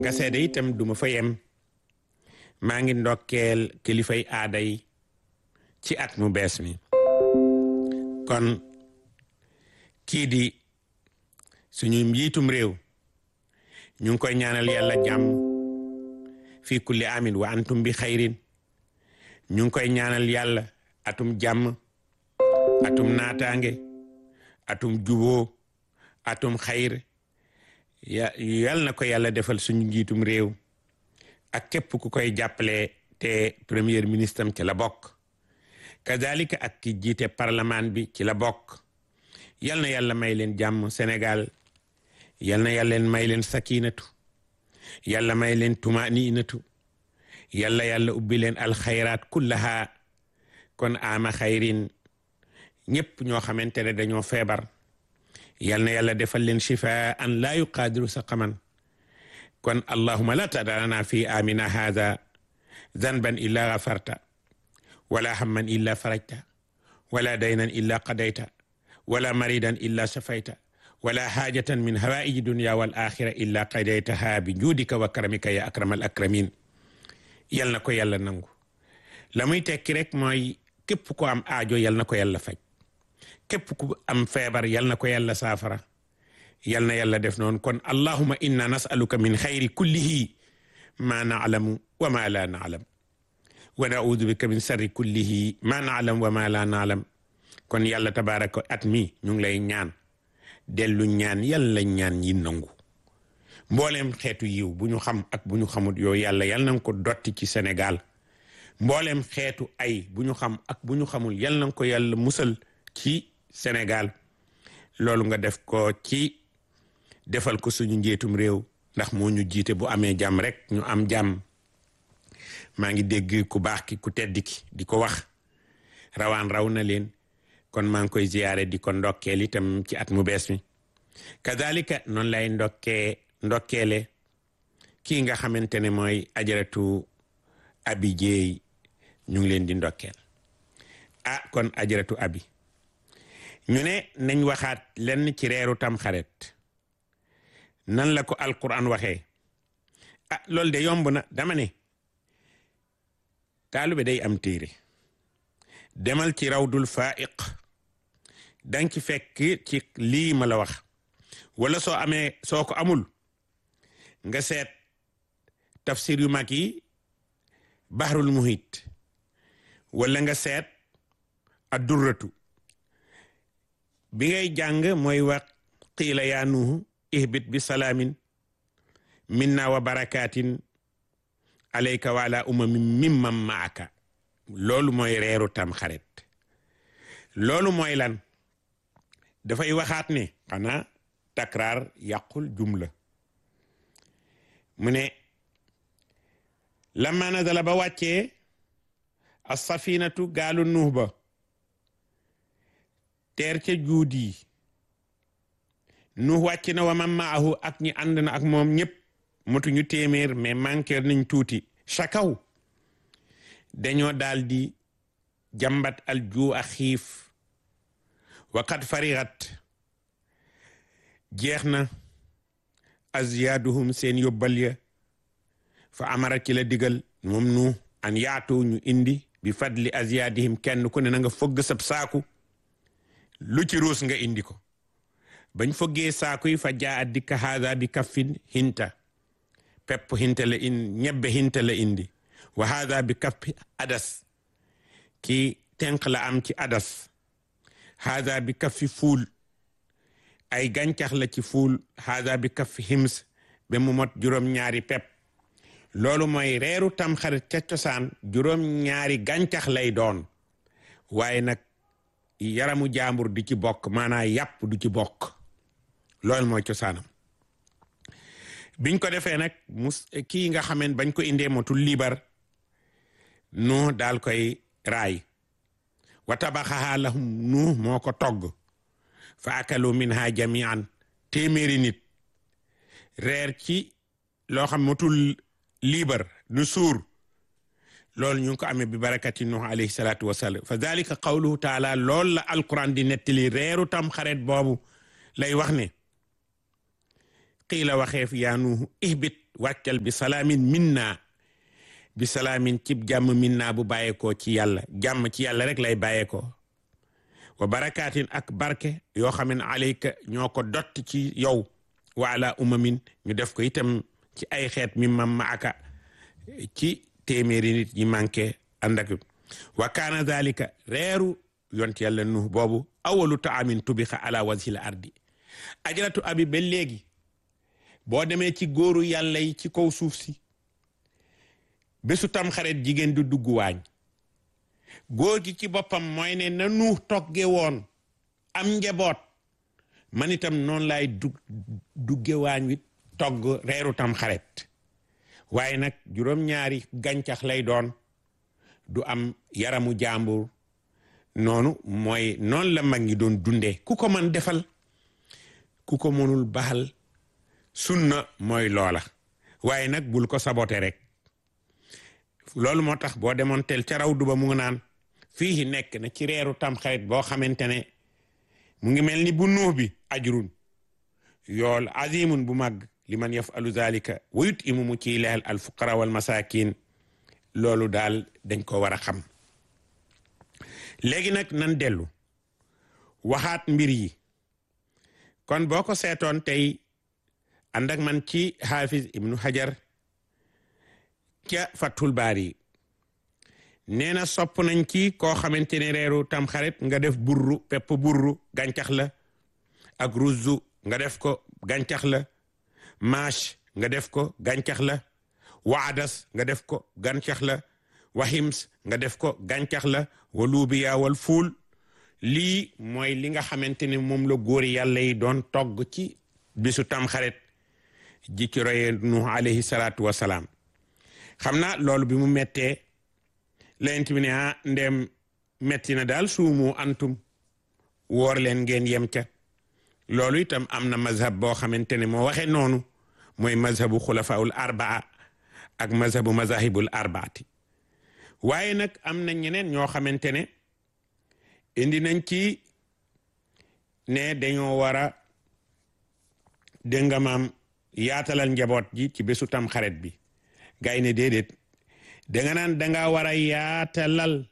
nga seede itam duma fa yem maa ngi ndokkeel kilifay aada yi ci at mu bees mi kon kii di suñu njiitum réew ñu ngi koy ñaanal yàlla jàmm fii kulli amin wa antum bi xayrin ñu ngi koy ñaanal yàlla atum jàmm atum naataange atum juboo atum xayr ya yal na ko yàlla defal suñu njiitum réew ak képp ku koy jàppale te premier ministre am ci la bokk kazalika ak ki jiite parlement bi ci la bokk yal na yàlla may leen jàmm Sénégal yal na yàlla may leen sakinatu yàlla may leen tumaninatu yàlla yàlla ubbi leen alxayraat kullaha kon ama xayrin ñëpp ñoo xamante ne dañoo feebar yal na yàlla defal leen shifaa an laa yuqaadiru saqaman kon allahuma la tadarana fi amina hada zanban illa gafarta wala hamman illa farajta wala daynan illa qadayta wala maridan illa shafayta wala haajatan min hawaiji dunya wal axira illa qadaytaha bi juudika wa karamika ya akram al akramin yal na ko yàlla nangu la muy tekki rek mooy képp ko am aajo yal na ko yàlla faj képp ku am feebar yal na ko yàlla saafara yal na yàlla def noonu kon allahuma inna nasaluka min xayri kullihi ma naalamu wa ma la naalam wa naudu bika min sarri kullihi ma naalam wa ma la naalam kon yàlla tabaraka at mi ñu ngi lay ñaan dellu ñaan yàlla ñaan yi nangu mbooleem xeetu yiw bu ñu xam ak bu ñu xamut yow yàlla yal na nga ko dotti ci Sénégal mbooleem xeetu ay bu ñu xam ak bu ñu xamul yal na nga ko yàlla musal ci Sénégal loolu nga def ko ci defal ko suñu njiitum réew ndax moo ñu jiite bu amee jàmm rek ñu am jàmm maa ngi dégg ku baax ki ku tedd ki di ko wax rawaan raw na leen kon maa ngi koy ziyaare di ko ndokkeel itam ci at mu bees mi kazalika noonu lay ndokkee ndokkeele kii nga xamante ne mooy ajaratu abi jeey ñu ngi leen di ndokkeel ah kon ajaratu abi ñu ne nañ waxaat lenn ci reeru tam xaret nan la ko alquran waxee ah loolu de yomb na dama ne taalube day am téere demal ci rawdul faiq dang ci fekk ci lii ma la wax wala soo amee soo ko amul nga seet tafsir yu mag yi bahrul muhit wala nga seet addurratu bi ngay jàng mooy wax qiila yaa nuuhu ihbit bi salaamin minna wa barakatin alayka wa ala umamin mimman maaka loolu mooy reeru tam xarit loolu mooy lan dafay waxaat ne xanaa takraar yàqul jumla mu ne lamma nazala ba wàccee as-safinatu gaalu nuux ba teer ca juud yi nuux wàcc na wa man maahu ak ñi ànd na ak moom ñëpp motuñu téeméer mais manqué nañ tuuti chakaw dañoo daal di jàmbat al juu a xiif waqad farigat jeex na aziyaaduhum seen yóbbal ya fa amara ci la digal moom nu an yaatu ñu indi bi fadli aziyaadihim kenn ku ne na nga fogg sab saaku lu ci ruus nga indi ko bañ foggee saaku yi fa jaa at dikka haada bi kaffin hinta pepp hinta la in ñebbe hinta la indi wa haada bi kaffi adas ki tenq la am ci adas haada bi kaffi fuul ay gàncax la ci fuul haada bi kaffi hims ba mu mot juróom-ñaari pepp loolu mooy reeru tam xarit ca cosaan juróom-ñaari gàncax lay doon waaye nag yaramu jaambur du ci bokk maanaa yàpp du ci bokk loolu mooy cosaanam biñ ko defee nag mus kii nga xameen bañ ko indee motul liibar nu daal koy raay wa tabaxaha lahum nu moo ko togg fa akalu minha jamian téeméeri nit reer ci loo xam motul liibar nu suur loolu ñu ngi ko amee bi barakati nuh alayhi salaatu wasalaam fa dalika qawluhu taala loolu la alquran di nettali reeru tam xaret boobu lay wax ne qiila waxeef yaa nuuhu ihbit wàccal bi salaamin minna bi salaamin cib jàmm minna bu bàyyeekoo ci yàlla jàmm ci yàlla rek lay bàyyeekoo wa barakaatin ak barke yoo xam ne alayka ñoo ko dott ci yow wa ala umamin ñu def ko itam ci ay xeet mi mam maaka ci téeméeri nit ñi manqué ànd ak wa kaana dalika reeru yont yàlla nuh boobu awalu taamin tubixa ala wajhil ardi ajaratu abi ba léegi boo demee ci góoru yàlla yi ci kaw suuf si bésu tam xaret jigéen du dugg waañ góor gi ci boppam mooy ne na nuux togge woon am njaboot man itam noonu laay dug dugge waañ wi togg reeru tam xaret waaye nag juróom-ñaari gàncax lay doon du am yaramu jàmbur noonu mooy noonu la mag ñi doon dundee ku ko man defal ku ko mënul baxal sunna mooy loola waaye nag bul ko sabote rek loolu moo tax boo demoon tel ca raw du ba mu ngi naan fii nekk na ci reeru tamxarit boo xamante ne mu ngi mel ni bu nuux bi ajrun yool azimun bu màgg li man yafalu zalika wa yut imu mu ciy leel al fuqara wal masakin loolu daal dañ ko war a xam léegi nag nan dellu waxaat mbir yi kon boo ko seetoon tey ànd ak man ci xaafis ibnu hajar ca fathul baari nee na sopp nañ ci koo xamante ne reeru tamxarit nga def burru pepp burru gàncax la ak ruzzu nga def ko gàncax la maash nga def ko gàncax la waadas nga def ko gàncax la wahims nga def ko gàncax la wa luubiya wal fuul lii mooy li nga xamante ne moom la góori yàlla yi doon togg ci bisu tamxarit ji ci roye nuh alayhi salaatu wasalaam xam naa loolu bi mu mettee layent bi ne ah ndem metti na daal suumu antum woor leen ngeen yem ca loolu itam am na mazhab boo xamante ne moo waxee noonu mooy mazhabu xulafaul arbaa ak mazhabu mazahibul arbaati waaye nag am na ñeneen ñoo xamante ne indi nañ ci ne dañoo war a dégg nga maam yaatalal njaboot ji ci bésu tam xaret bi gay ne déedéet danga naan danga war a yaatalal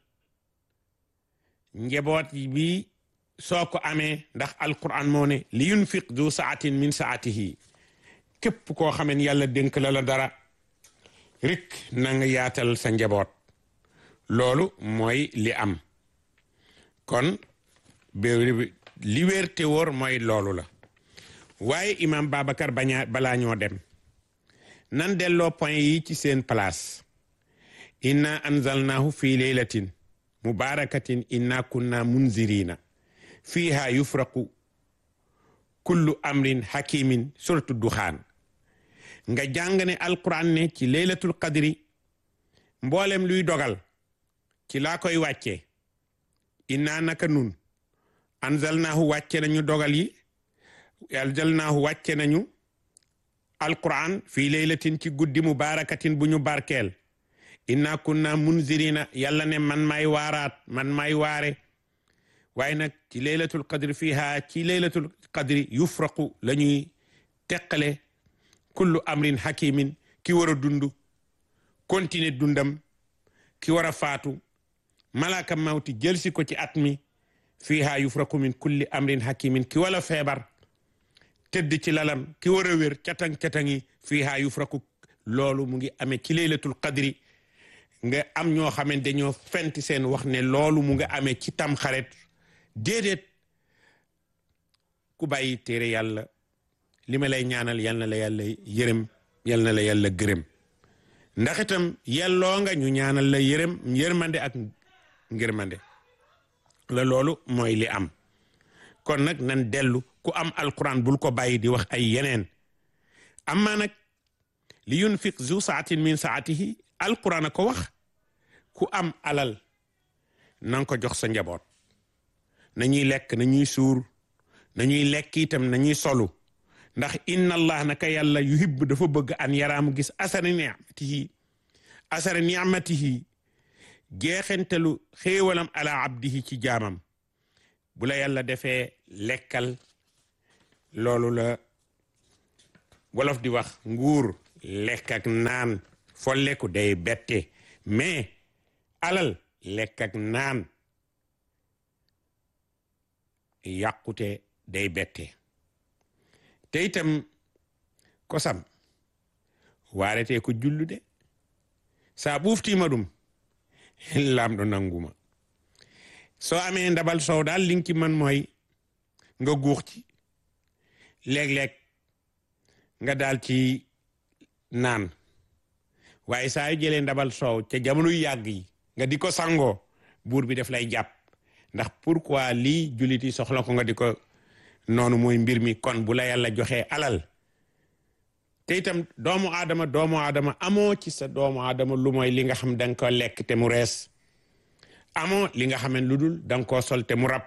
njaboot bi soo ko amee ndax alquran moo ne li yunfiq du saatin min saatihi képp koo xamen yàlla dénk la la dara rik na nga yaatal sa njaboot loolu mooy li am kon li wér te wóor mooy loolu la waaye imam Babacar baña balaa ñoo dem nan delloo point yi ci seen place inna anzalnahu fi laylatin mubarakatin inna kunna munzirina fiha yufraqu kullu amrin hakimin suratu duxaan nga jàng ne alquran ne ci laylatul qadri mboolem luy dogal ci laa koy wàccee inna naka nun anzalnahu wàcce nañu dogal yi anzalnahu wàcce nañu alquran fii laylatin ci guddi mubarakatin bu ñu barkeel inna kunna munzirina yàlla ne man may waaraat man may waare waaye nag ci laylatul qadri fiha ci laylatul qadri yufraqu la ñuy teqale kullu amrin hakimin ki war a dund continuer dundam ki war a faatu malaka mawti jël si ko ci at mi fiha yufraqu min kulli amrin hakimin ki wala feebar tëdd ci lalam ki war a wér catang-catangi fiha yufraqu loolu mu ngi amee ci laylatul qadri nga am ñoo xamante dañoo fenti seen wax ne loolu mu nga amee ci tam xaret déedéet ku bàyyi téere yàlla li ma lay ñaanal yal na la yàlla yërëm yal na la yàlla gërëm ndax itam yelloo nga ñu ñaanal la yërëm yërmande ak ngërmande la loolu mooy li am kon nag nan dellu ku am alquran bul ko bàyyi di wax ay yeneen amma nag li yunfiq zu saatin min saatihi alquran a ko wax ku am alal nanga ko jox sa njaboot nañuy lekk nañuy suur nañuy lekk itam nañuy solu ndax inna allah naka yàlla yuhibbu dafa bëgg an yaraamu gis asara ni'matihi asara ni'matihi jeexentelu xéewalam ala abdihi ci jaamam bu la yàlla defee lekkal loolu la wolof di wax nguur lekk ak naan folleku day bette mais alal lekk ak naan yàqute day bette te itam kosam waarete ko jullude sa ɓuftima ɗum lamɗo nanguma so amee ndabal sow daal li nga ci man mooy nga guux ci léeg-léeg nga daal ci naan waaye saa yu jëlee ndabal soow ca jamono yu yàgg yi nga di ko sangoo buur bi daf lay jàpp ndax pourquoi lii jullit yi soxla ko nga di ko noonu mooy mbir mi kon bu la yàlla joxee alal te itam doomu aadama doomu aadama amoo ci sa doomu aadama lu mooy li nga xam da nga ko lekk te mu rees amoo li nga xam ne lu dul da nga koo sol te mu rab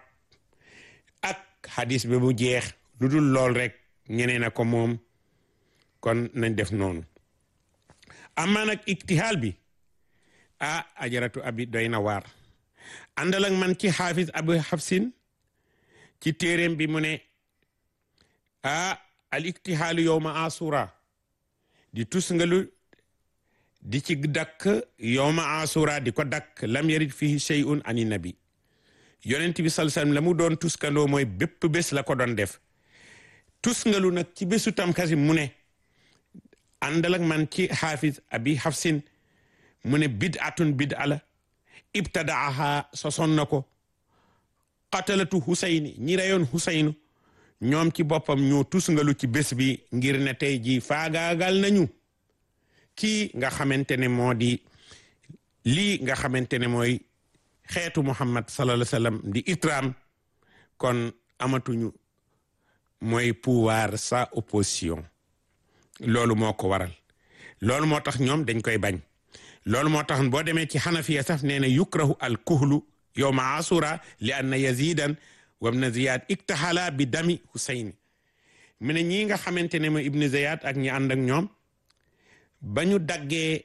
ak hadis bi mu jeex lu dul lool rek ñeneen a ko moom kon nañ def noonu amaa nag iktihaal bi ah ajaratu abi doy na waar àndal ak man ci xaafis abu xafsin ci téeréem bi mu ne ah al iktihaalu yowma asura di tusngalu di ci dakk yowma asura di ko dakk lam yarit fihi shay'un ani nabi yonent bi sallallahu alayhi wasallam la mu doon tuskandoo mooy bépp bés la ko doon def tusngalu nag ci bésu tamxarit mu ne àndal ak man ci xaafis abi xafsin mu ne bid atun bid ala ibtadaaha soson na ko qatalatu husayni ñi reyoon husaynu ñoom ci boppam ñoo tusngalu ci bés bi ngir ne tey ji faagaagal nañu kii nga xamante ne moo di lii nga xamante ne mooy xeetu muhammad sallallahu alayhi wasallam di itram kon amatuñu mooy pouvoir sa opposition loolu moo ko waral loolu moo tax ñoom dañ koy bañ loolu moo tax boo demee ci xanafiya sax nee na yukrahu al kuhlu yowma asura li anna yazidan wabna ziyad iktahala bi dami husayn mu ne ñii nga xamante ne mooy ibnu ziyad ak ñi ànd ak ñoom ba ñu daggee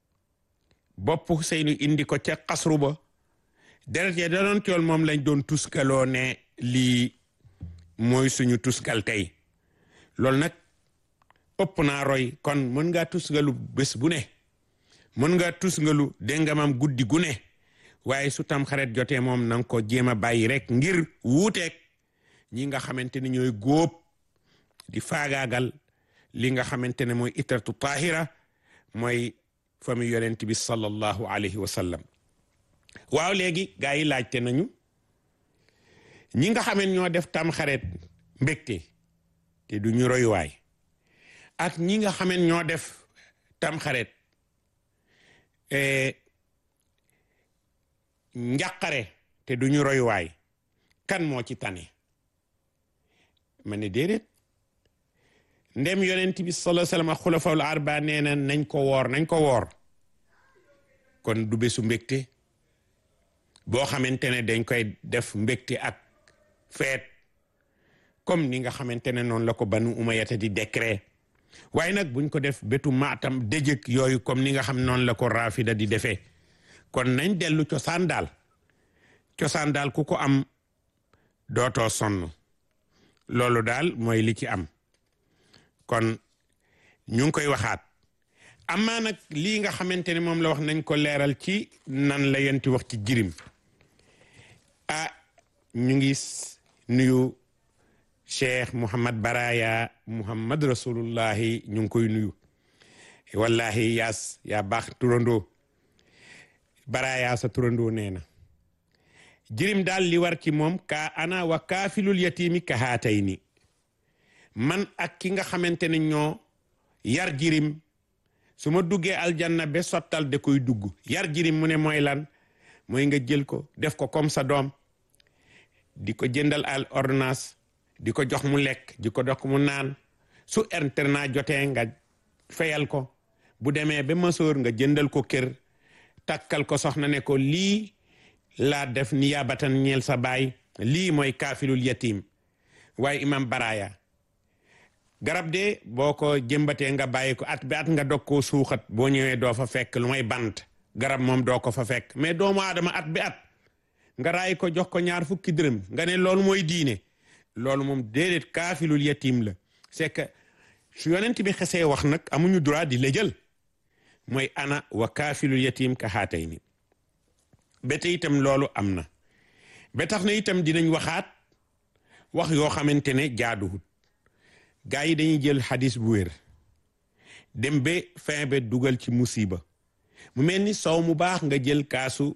bopp husaynu indi ko ca xasru ba deret ya da doon tool moom lañ doon tuskaloo ne lii mooy suñu tuskal tey loolu nag ëpp naa roy kon mën ngaa tusngalu bés bu ne mën ngaa tusngalu déngamam guddi gu ne waaye su tam xaret jotee moom na nga ko jéem a bàyyi rek ngir wuuteeg ñi nga xamante ne ñooy góob di faagaagal li nga xamante ne mooy itratu tahira mooy famille yonent bi sallallahu alayhi wa sallam waaw léegi gaa yi laajte nañu ñi nga xaman ñoo def tam xaret mbégte te du ñu royuwaay ak ñi nga xaman ñoo def tam xaret njàqare te du ñu royuwaay kan moo ci tane ma ne déedéet ndem yonent bi sallallahu alayhi wasallam ak xulafaul arba nee na nañ ko woor nañ ko woor kon du bésu mbégte boo xamante ne dañ koy def mbégte ak feet comme ni nga xamante ne noonu la ko banu umayata di décret waaye nag buñ ko def bétu maatam dëjëk yooyu comme ni nga xam noonu la ko rafida di defee kon nañ dellu cosaan daal cosaan daal ku ko am dootoo sonn loolu daal mooy li ci am kon ñu ngi koy waxaat amaa nag lii nga xamante ne moom la wax nañ ko leeral ci nan la yenti wax ci jirim ah ñu ngi nuyu cheikh Mouhamad Baraya Mouhamad rasulullahi ñu ngi koy nuyu wallahi yaas yaa baax turandoo Baraya sa turandoo nee na jirim daal li war ci moom ka ana wa kaafilul yatimi ka haatay ni man ak ki nga xamante ne ñoo yar jirim su ma duggee aljanna ba sottal da koy dugg yar jirim mu ne mooy lan mooy nga jël ko def ko comme sa doom di ko jëndal al ordonnance di ko jox mu lekk di ko dox mu naan su internat jotee nga fayal ko bu demee ba masoor nga jëndal ko kër takkal ko soxna ne ko lii laa def niyaabatan ñeel sa baay lii mooy kaafilul yatim waaye imam baraya garab de boo ko jëmbatee nga bàyyi ko at bi at nga dog koo suuxat boo ñëwee doo fa fekk lu may bant garab moom doo ko fa fekk mais doomu aadama at bi at nga raay ko jox ko ñaar fukki dërëm nga ne loolu mooy diine loolu moom déedéet kaafilul yatim la c'est que su yonent bi xesee wax nag amuñu droit di la jël mooy ana wa kaafilul yatim ka xaatay ni ba te itam loolu am na ba tax na itam dinañ waxaat wax yoo xamante ne jaaduwut gaa yi dañuy jël xadis bu wér dem ba fin ba dugal ci musiba mu mel ni sow mu baax nga jël kaasu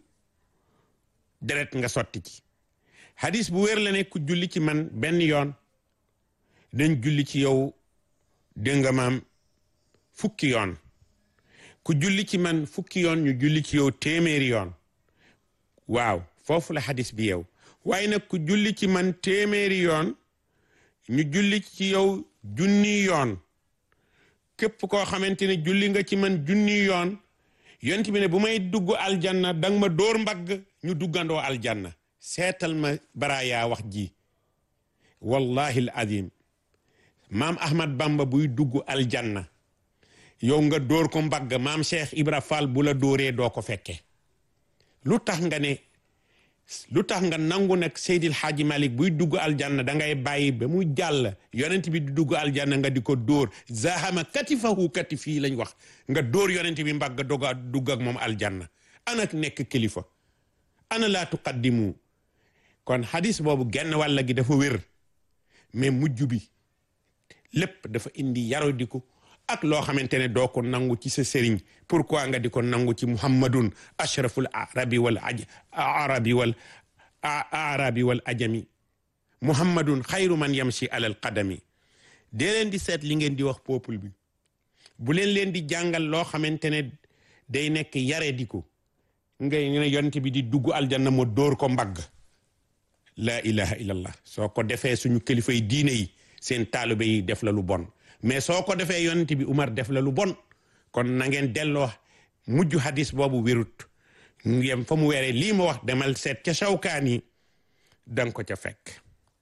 deret nga sotti ci xadis bu wér la ne ku julli ci man benn yoon dañ julli ci yow dégg nga maam fukki yoon ku julli ci man fukki yoon ñu julli ci yow téeméeri yoon waaw foofu la xadis bi yow waaye nag ku julli ci man téeméeri yoon ñu julli ci yow junni yoon képp koo xamante ne julli nga ci man junni yoon yonent bi ne bu may dugg aljanna danga ma dóor mbagg ñu duggandoo aljanna seetal ma baraayaa wax ji wallahi al azim maam ahmad bamba buy dugg aljanna yow nga dóor ko mbagg maam cheikh ibra fall bu la dóoree doo ko fekke lu tax nga ne lu tax nga nangu nag seydil xaaji malik buy dugg aljanna da ngay bàyyi ba mu jàll yonent bi di dugg aljanna nga di ko dóor zahama katifahu katifii lañ wax nga dóor yonent bi mbagg doga dugg ak moom aljanna anak nekk kilifa ana laa tuqaddimu kon hadis boobu genn wàlla gi dafa wér mais mujj bi lépp dafa indi yarodiku ak loo xamante ne doo ko nangu ci sa sëriñ pourquoi nga di ko nangu ci muhammadun ashraful arabi wal aj arabi wal arabi wal ajami muhammadun xayru man yamshi alal qadami dee leen di seet li ngeen di wax peuple bi bu leen leen di jàngal loo xamante ne day nekk yare di ko ngay ne yonent bi di dugg aljanna mo dóor ko mbagg la ilaha illallah soo ko defee suñu kilifa yi diine yi seen taalibe yi def la lu bon mais soo ko defee yonent bi Umar def la lu bon kon na ngeen delloo mujj hadis boobu wérut yem fa mu weeree lii ma wax demal seet ca Shawkaan yi danga ko ca fekk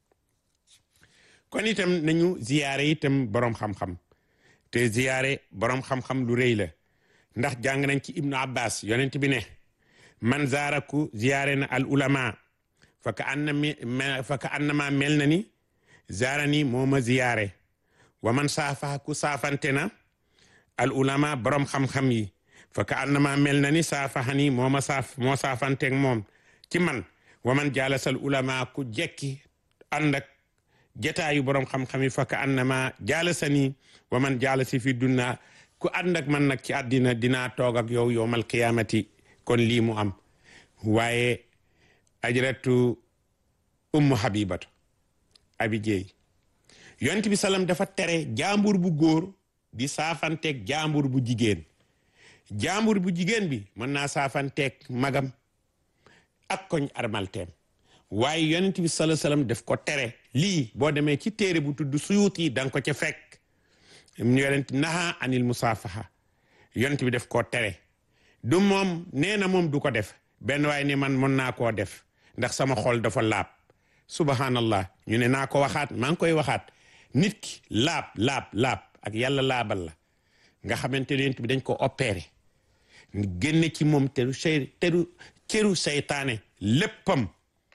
kon itam nañu ziyaare itam boroom xam-xam te ziyaare boroom xam-xam lu rëy la ndax jàng nañ ci Ibnu Abbas yonent bi ne man zaaraku ziyaare na al ulama fa ka anna fa ka annama mel na ni zaarani moo ma ziyaare wa man saafa ku saafante na al ulama borom xam-xam yi fa ka annama mel na ni saafahani moo ma saaf moo saafanteeg moom ci man wa man jaalasal ulama ku jekki ànd ak jataayu borom xam-xam yi fa ka annama jaalasani wa man jaalasi fi dunna ku ànd ak man nag ci àddina dinaa toog ak yow yowmal qiyaamati kon lii mu am waaye ajratu ummu habibatu abi jeey yonent bi salam dafa tere jaambur bu góor di saafanteeg jaambur bu jigéen jaambur bu jigéen bi mën naa saafanteeg magam ak koñ armalteem waaye yonent bi sala salam daf ko tere lii boo demee ci téere bu tudd suyuut yi da nga ko ca fekk yonent naha anil musaafaha yonent bi daf koo tere du moom nee na moom du ko def benn waaye ni man mën naa koo def ndax sama xol dafa laab subhanallah ñu ne naa ko waxaat maa ngi koy waxaat nit ki laab laab laab ak yàlla laabal la nga xamante ne bi dañ ko opéré génne ci moom teru sey teru cëru seytaane léppam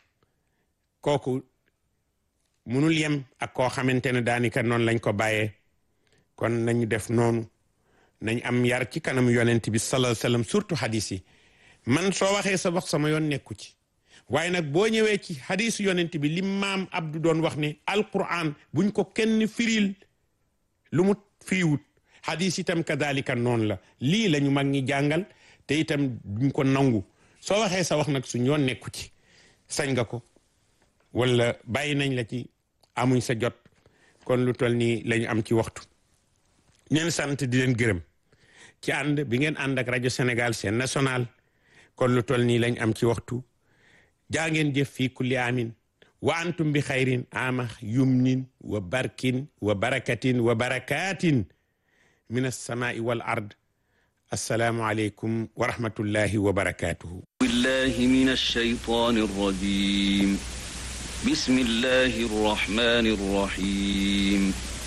kooku munul yem ak koo xamante ne daanika noonu lañ ko bàyyee kon nañu def noonu nañ am yar ci kanam yonent bi sallallahu alayhi wasallam surtout hadis yi man soo waxee sa wax sama yoon nekku ci waaye nag boo ñëwee ci hadisu yonent bi li maam Abdou doon wax ne alquran buñ ko kenn firil lu mu firiwut hadis itam kadalika noonu la lii la ñu mag ñi jàngal te itam duñ ko nangu soo waxee sa wax nag suñ yoon nekku ci sañ nga ko wala bàyyi nañ la ci amuñ sa jot kon lu toll nii la ñu am ci waxtu ñeen sant di leen gërëm ci ànd bi ngeen ànd ak rajo Sénégal seen national kon lu toll nii lañ am ci waxtu jaa ngeen jëf fii kulli amin wa antum bi xayrin ama yumnin wa barkin wa barakatin wa barakatin min alsamai wal ard assalaamu aleykum wa rahmatullahi wa barakatuhu billahi min alshaytani arrajim bismillahi arrahmani arrahim